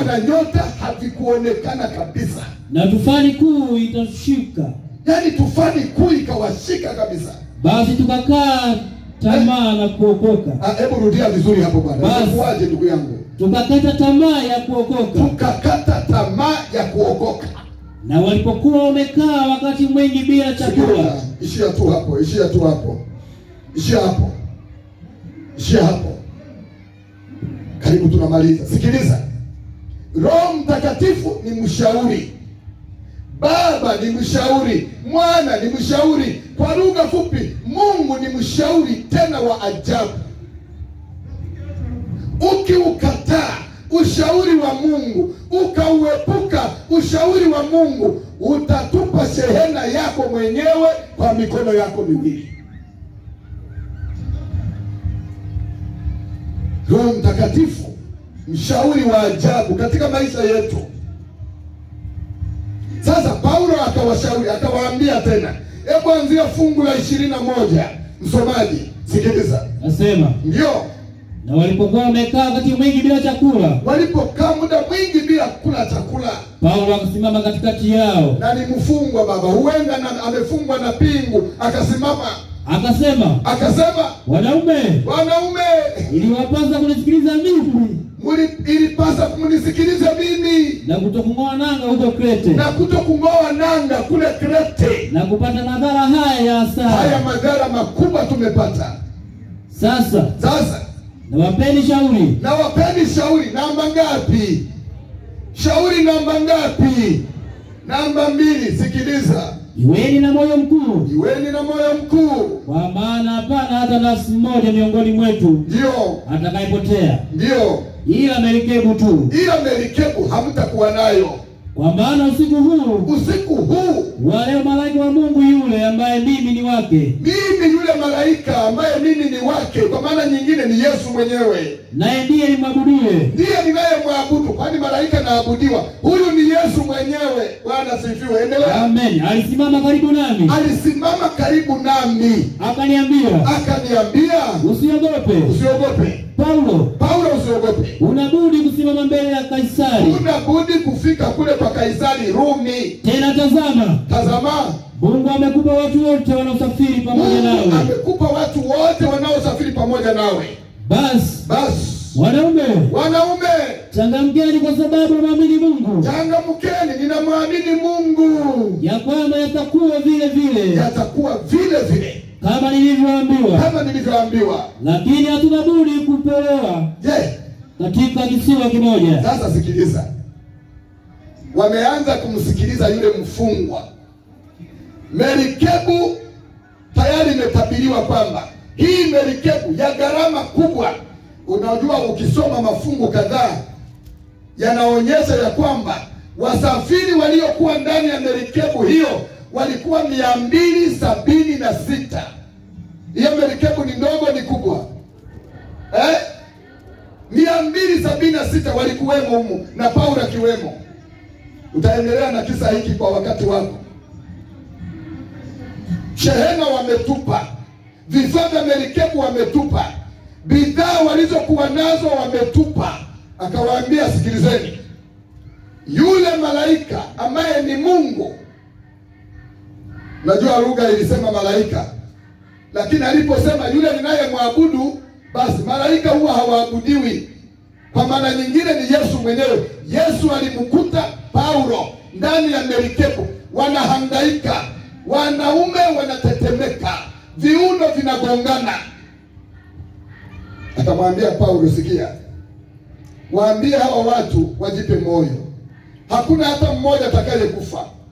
na nyota havikuonekana kabisa, na tufani kuu itashuka. yaani tufani kuu ikawashika kabisa. Basi tukakaa tamaa na kuokoka, Ah, Hebu rudia vizuri hapo bwana, Basi. itakuwaje ndugu yangu? tukakata tamaa ya kuokoka. Tukakata tamaa ya kuokoka. Na walipokuwa wamekaa wakati mwingi bila chakula, Sikiliza, ishia tu hapo, ishia tu hapo, ishia hapo, ishia hapo. Karibu tunamaliza. Sikiliza, Roho Mtakatifu ni mshauri, Baba ni mshauri, Mwana ni mshauri. Kwa lugha fupi, Mungu ni mshauri tena wa ajabu. Ukiukataa ushauri wa Mungu, ukauepuka ushauri wa Mungu, utatupa shehena yako mwenyewe kwa mikono yako miwili. Roho Mtakatifu mshauri wa ajabu katika maisha yetu. Sasa Paulo akawashauri akawaambia tena, hebu anzia fungu la ishirini na moja. Msomaji, sikiliza. nasema Ndio na walipokuwa wamekaa wakati mwingi bila chakula, walipokaa muda mwingi bila kula chakula, Paulo akasimama katikati yao na ni mfungwa baba, huenda na amefungwa na pingu, akasimama akasema, akasema, wanaume, wanaume, iliwapasa kunisikiliza mimi muli- ilipasa mnisikilize mimi na kutokung'oa nanga huko Krete na kuto kung'oa nanga kule Krete. na kupata madhara haya ya Haya hasara. madhara makubwa tumepata. Sasa Sasa nawapeni shauri, na wapeni shauri namba ngapi? Shauri namba ngapi? Namba mbili. Sikiliza, iweni na moyo mkuu, iweni na moyo mkuu. kwa maana hapana hata nafsi moja miongoni mwetu Ndio, atakayepotea, ndio, ila merikebu tu. ila merikebu hamtakuwa nayo Kwa maana usiku huu usiku huu. wale malaika wa Mungu yule ambaye mimi ni wake, Mimi yule malaika ambaye mimi ni wake, kwa maana nyingine ni Yesu mwenyewe naye ndiye nimwabudiye, ndiye ninayemwabudu, kwani malaika naabudiwa. Huyu ni Yesu mwenyewe. Bwana sifiwe. Endelea. amen, alisimama karibu nami Alisimama karibu nami akaniambia, akaniambia, usiogope usiogope Paulo, Paulo, usiogope. unabudi kusimama mbele ya Kaisari. Huna budi kufika kule kwa Kaisari Rumi. Tena tazama, Tazama, Mungu amekupa watu wote wanaosafiri pamoja Mungu nawe. amekupa watu wote wanaosafiri pamoja nawe. Basi Basi wanaume, wanaume, changamkeni kwa sababu mwamini Mungu changamkeni, ninamwamini Mungu, ya kwamba yatakuwa vile vile yatakuwa vile vile kama nilivyoambiwa, kama nilivyoambiwa. lakini hatuna budi kupelewa Je, katika kisiwa kimoja. sasa sikiliza, wameanza kumsikiliza yule mfungwa. Merikebu tayari imetabiriwa kwamba hii merikebu ya gharama kubwa. Unajua, ukisoma mafungu kadhaa yanaonyesha ya kwamba wasafiri waliokuwa ndani ya merikebu hiyo walikuwa mia mbili sabini na sita. Hiyo merikebu ni ndogo, ni kubwa eh? mia mbili sabini na sita walikuwemo humu na Paulo akiwemo. Utaendelea na kisa hiki kwa wakati wako. Shehena wametupa, vifaa vya merikebu wametupa, bidhaa walizokuwa nazo wametupa. Akawaambia, sikilizeni, yule malaika ambaye ni Mungu. Najua lugha ilisema malaika, lakini aliposema yule ninayemwabudu, basi malaika huwa hawaabudiwi. Kwa maana nyingine ni Yesu mwenyewe. Yesu alimkuta Paulo ndani ya merikebu, wanahangaika, wanaume wanatetemeka, viuno vinagongana. Akamwambia Paulo, sikia, waambie hawa watu wajipe moyo, hakuna hata mmoja atakayekufa